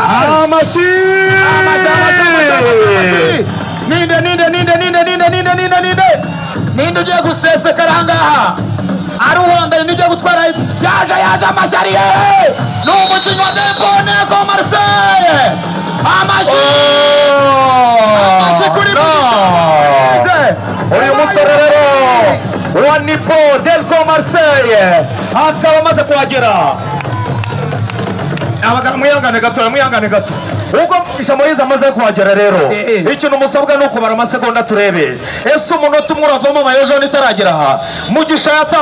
Masih. Ah, Masih, Masih, Masih, Masih, Masih. Ninde, ninde, ninde, ninde, ninde, ninde, ninde, ninde. Ninde ugiye gusesekara ahangaha. Aruhanganye n'ugiye gutwara yaje yaje amashyari ye. Ni umukinnyi wa Deponeko Marseille. Amashi. Amashi kuri No. Uyu musore rero wa Nipo Delco Marseille akaba amaze kuhagera. Abagabo mwihangane gatoya mwihangane gato. Ubwo Shamoyizi amaze kuhagera rero Eh, eh. ikintu musabwa ni ukubara amasegonda turebe ese umunota umwe uravamo amayojoni itaragera aha mugisha yatambuye